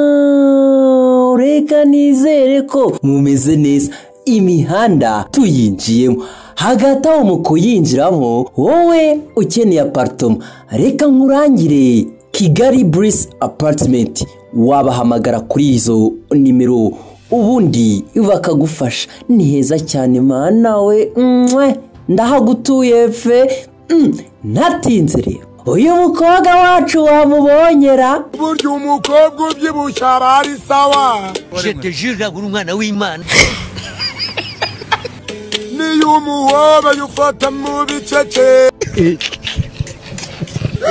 now reka nizere ko mumeze neza imihanda tuyinjiyemo hagati aho mu kuyinjiramo wowe ukeneye aparitoma reka nkurangire kigali burisi aparitimenti wabahamagara kuri izo nimero ubundi bakagufasha ni heza cyane nawe ndahagutuye fe ntatinze rero uyu mukobwa wacu wamubonyera burya umukobwa ubyibushye aba ari sawa jete jira buri umwana w'imana niyo umuhobaye ufata mu bicece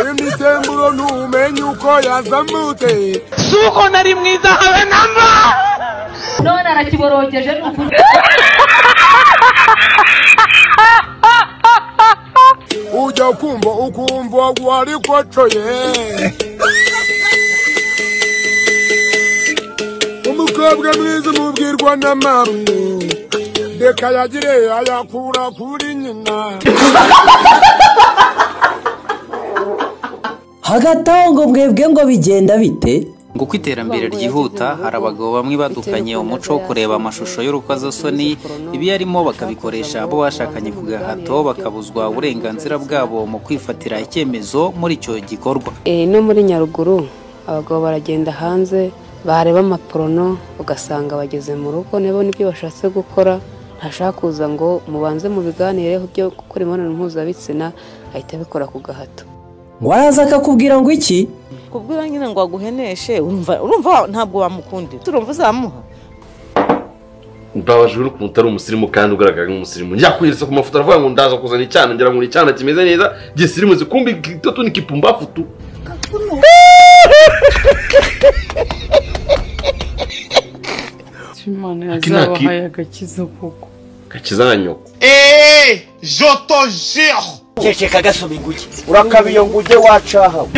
imisemburo ntumenye uko yazamutse suko nari mwiza habe namba none arakiborogeje ni ukuri ujya kumva ukumva wari kocoye umukobwa mwiza umubwirwa na marumu reka yagire ayakura kuri nyina hagati aho ngo mwebwe ngo bigenda bite ngo uko iterambere ryihuta hari abagabo bamwe badukanye umuco wo kureba amashusho y'urukozasoni ibiyarimo bakabikoresha abo bashakanye ku gahato bakabuzwa uburenganzira bwabo mu kwifatira icyemezo muri icyo gikorwa Eh, no muri nyaruguru abagabo baragenda hanze bareba amaporono ugasanga bageze mu rugo niba nibyo bashatse gukora ntashaka kuza ngo mubanze mubiganireho byo gukora imibonano mpuzabitsina ahita abikora ku gahato ngo araza akakubwira ngo iki kubwira nyine ngo aguheneshe urumva urumva ntabwo wamukunda urumva uzamuha mbabajwe n'ukuntu utari umusirimu kandi ugaragara nk'umusirimu njya kweretse ku mafoto aravuga ngo ndaza kuzana icyana ngira ngo ni icyana kimeze neza gisirimu zikumbi gitoto n'ikipumbafutu imana Ati nta ki- yazabahaye agakiza koko gakiza na nyoko eee joto jiro ceceka gasoma inguge urakabiyo ngo ujye wacahawe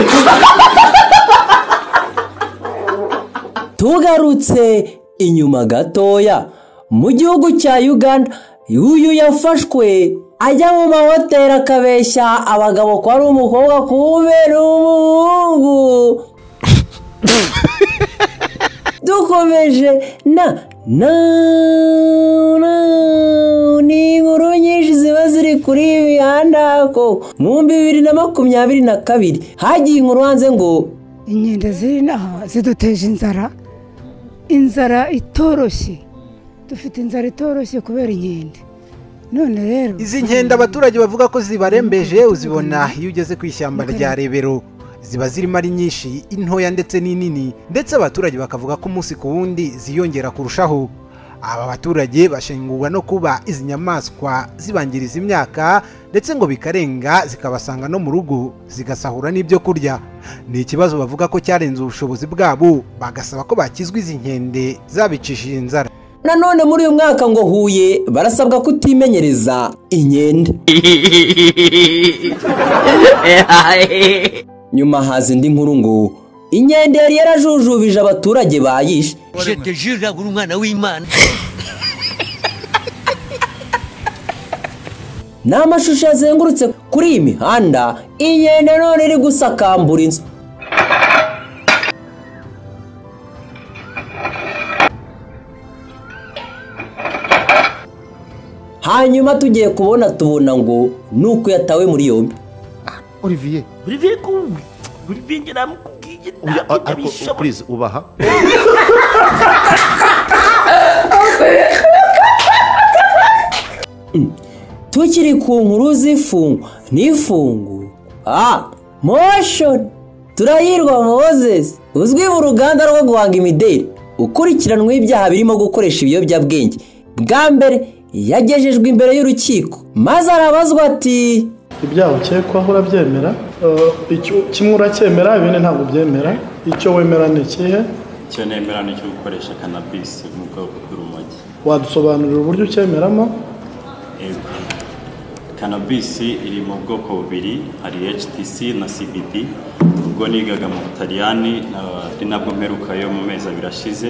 tugarutse inyuma gatoya mu gihugu cya uganda uyu yafashwe ajya mu mahoteli akabeshya abagabo ko ari umukobwa kubera umuhungu dukomeje na na na ni inkuru nyinshi ziba ziri kuri iyi mihanda ko mu bibiri na makumyabiri na kabiri hagiye inkuru hanze ngo inkende ziri inaha ziduteje inzara inzara itoroshye dufite inzara itoroshye kubera inkende none rero izi nkende abaturage bavuga ko zibarembeje uzibona iyo ugeze ku ishyamba rya rebero ziba zirimo ari nyinshi intoya ndetse n'inini ndetse abaturage bakavuga ko umunsi ku wundi ziyongera kurushaho aba baturage bashengurwa no kuba izi nyamaswa zibangiriza imyaka ndetse ngo bikarenga zikabasanga no mu rugo zigasahura n'ibyo kurya ni ikibazo bavuga ko cyarenze ubushobozi bwabo bagasaba ko bakizwa izi nkende zabicishije inzara nanone muri uyu mwaka ngo huye barasabwa kutimenyereza inkende nyuma haza indi nkuru ngo inkende yari yarajujubije abaturage bayishe jete jira buri umwana w'imana ni amashusho yazengurutse kuri iyi mihanda inkende none iri gusakambura inzu hanyuma tugiye kubona tubona ngo ni uko yatawe muri yombi olivier buriviye kumbi buriviye njye namukubwiye oya a- ariko purize ubaha tukiri ku nkuru z'ifungwa n'ifungu ah moshoni turahirwa mozesi uzwi mu ruganda rwo guhanga imideli ukurikiranweho ibyaha birimo gukoresha ibiyobyabwenge bwa mbere yagejejwe imbere y'urukiko maze arabazwa ati ibyaha ukekwaho urabyemera Eh, icyo- kimwe uracyemera ibindi ntabwo ubyemera icyo wemera ni ikihe icyo nemera ni icyo gukoresha kanabisi mu bwoko bw'urumogi wadusobanurira uburyo ucyemeramo Ego. kanabisi iri mu bwoko bubiri hari htc na cbd ubwo nigaga mu butaliyani na- ari nabwo mperukayo mu mezi abiri ashize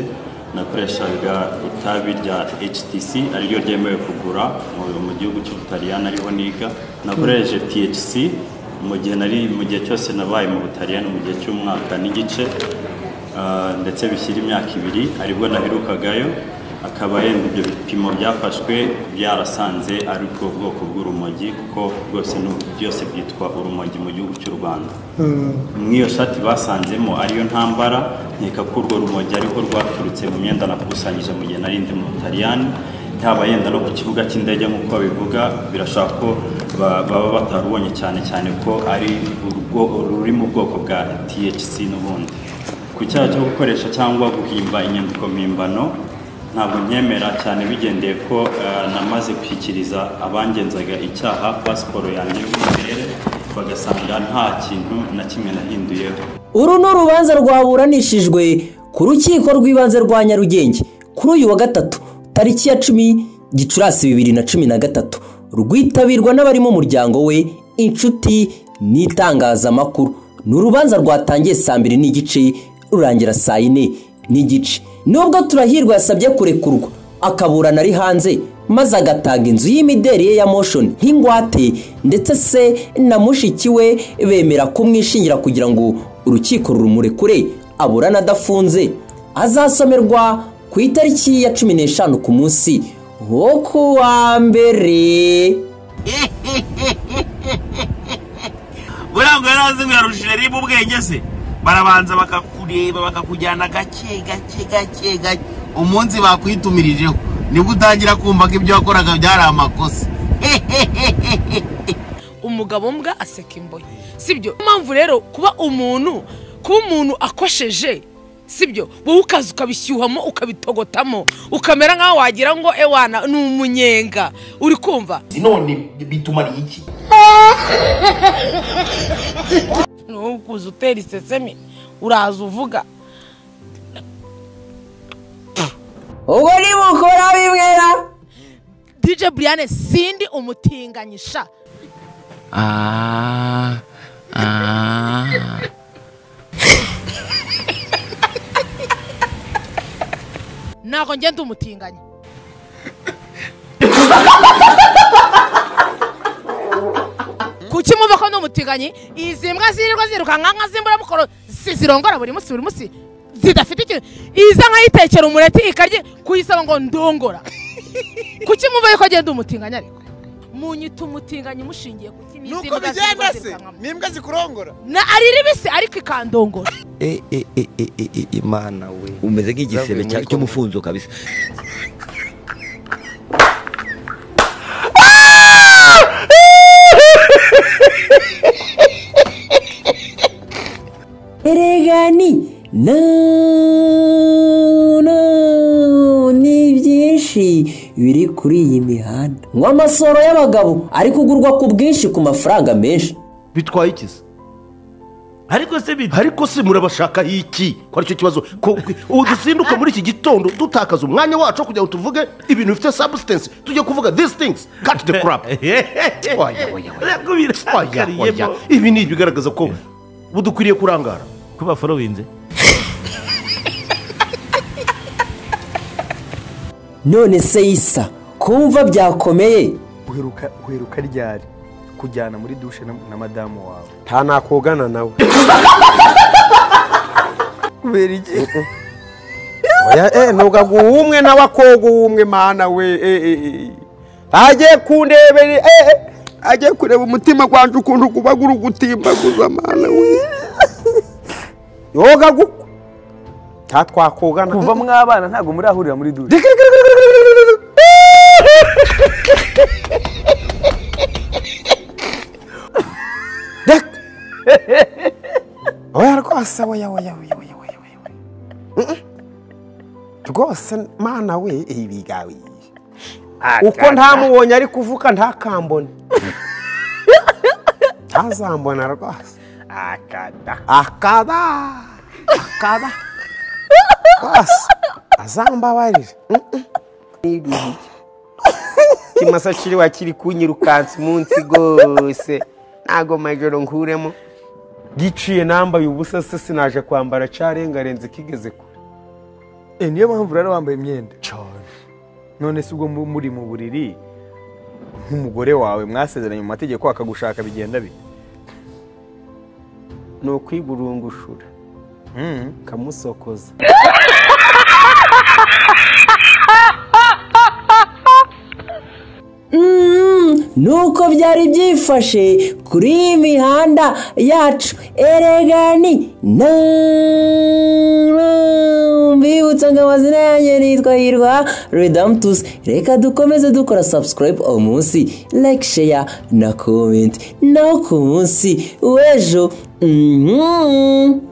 nakoreshaga itabi rya htc ariryo ryemewe kugura mu, mu gihugu cy'ubutaliyani ariho niga nakoresheje thc mu gihe nari mu gihe cyose nabaye mu butaliyani mu gihe cy'umwaka n'igice ah, ndetse bishyira imyaka ibiri aribwo naherukagayo akaba yenda ibyo bipimo byafashwe byarasanze ari bwo bwoko bw'urumogi kuko rwose ni- byose byitwa urumogi mu gihugu cy'u rwanda mw'iyo shati basanzemo ariyo ntambara nkeka ko urwo rumogi ariho rwaturutse mu myenda nakusanyije mu gihe nari ndi mu butaliyani yaba yenda no ku kibuga cy'indege nk'uko bivuga birashobora ko ba- baba batarubonye cyane cyane ko ari urwo- ruri mu bwoko bwa THC n'ubundi ku cyaha cyo gukoresha cyangwa guhimba inyandiko mpimbano ntabwo nyemera cyane bigendeye ko eh, namaze gushyikiriza abangenzaga icyaha pasiporo yanjye yo mu kirere bagasanga nta kintu na kimwe nahinduyeho uru ni urubanza rwaburanishijwe ku rukiko rw'ibanze rwa nyarugenge kuri uyu wa gatatu tariki ya cumi gicurasi bibiri na cumi na gatatu rwitabirwa n'abari mu muryango we inshuti n'itangazamakuru ni urubanza rwatangiye saa mbiri n'igice rurangira saa yine n'igice nubwo turahirwa yasabye kurekurwa akaburana ari hanze maze agatanga inzu y'imideri ye ya moshoni nk'ingwate ndetse se na mushiki we bemera kumwishingira kugira ngo urukiko rumurekure aburana adafunze azasomerwa ku itariki ya cumi n'eshanu ku munsi wo ku wa mbere burangwa yari azi ngo yarushije ribu ubwenge se barabanza bakakureba bakakujyana gake gake gake gake umunsi bakwitumirijeho nibwo utangira kumva ko ibyo wakoraga byari amakosa umugabo mbwa aseka imboye sibyo impamvu rero kuba umuntu kuba umuntu akosheje sibyo wowe ukaza ukabishyuhamo ukabitogotamo ukamera nk'aho wagira ngo ewana ni umunyenga uri kumva none bitumariye iki ni wowe ukuza utera isesemi uraza uvuga ubwo nibukora bimwera dj brian sindi umutinganyisha ntabwo ngenda umutinganya kuki mwumva ko ndi umutinganyi izi mbwa zirirwa zirukanka nka z'imburabukoro zi- zirongora buri munsi buri munsi zidafite ikintu iza nkayitekera umureti ikarya kuyisaba ngo ndongora kuki mwumva yuko agenda umutinganyi ariko munyita umutinganyi mushingiye kuki ni izi Nuko mbwa bigenda zirirwa se? zirukanka ni imbwa zikurongora na ari ribisi ariko ikandongora imana we umeze nk'igisebe cya- cy'umufunzo kabisa erega ni na na ni byinshi biri kuri iyi mihanda ngo amasoro y'abagabo ari kugurwa ku bwinshi ku mafaranga menshi bitwaye iki se ariko se bit- ariko se murabashakaho iki ko aricyo kibazo ko- ko- ubu dusimbuke muri iki gitondo dutakaza umwanya wacu wo kugira ngo tuvuge ibintu bifite substance tujye kuvuga these things cut the crap Oya, oya, oya. Oya, oya. ibi ni ibigaragaza ko budukwiriye kurangara kuba forowinze none se isa kumva byakomeye uheruka uheruka ryari kujyana muri dushe na, na madamu wawe nta nakogana nawe kubera iki oya eh nubwo aguhumwe nawe akoga uwumwe mana we eh, eh, eh. agiye kundebere eh, eh. agiye kureba umutima gwanje ukuntu guba guri gutimbaguza mana we yoga gu nta twakogana kuva mwabana ntabwo murahurira muri dushe oya rwose oya oya oya oya oya oya oya. Mm, mm. rwose mana we ibi gawe uko ntamubonye ari kuvuka ntakambone ntazambona rwose akada akada akada rwose azambabarire kimasa kiriwa kiri kunyirukansa umunsi rwose ntago majoro nkuremo giciye nambaye ubusa se sinaje kwambara cyarengarenze kigeze kure Eh, niyo mpamvu rero wambaye imyenda cyane none se ubwo mu- muri mu buriri nk'umugore wawe mwasezeranye mu mategeko akagushaka bigenda bite ni ukwigurungushura ukamusokoza Mm, nuko byari byifashe kuri iyi mihanda yacu eregani na mbibutsa ngo amazina yanjye nitwa hirwa redamtusi reka dukomeze dukora sabusikarayibu uwo munsi like share na komenti naho ku munsi w'ejo mhm.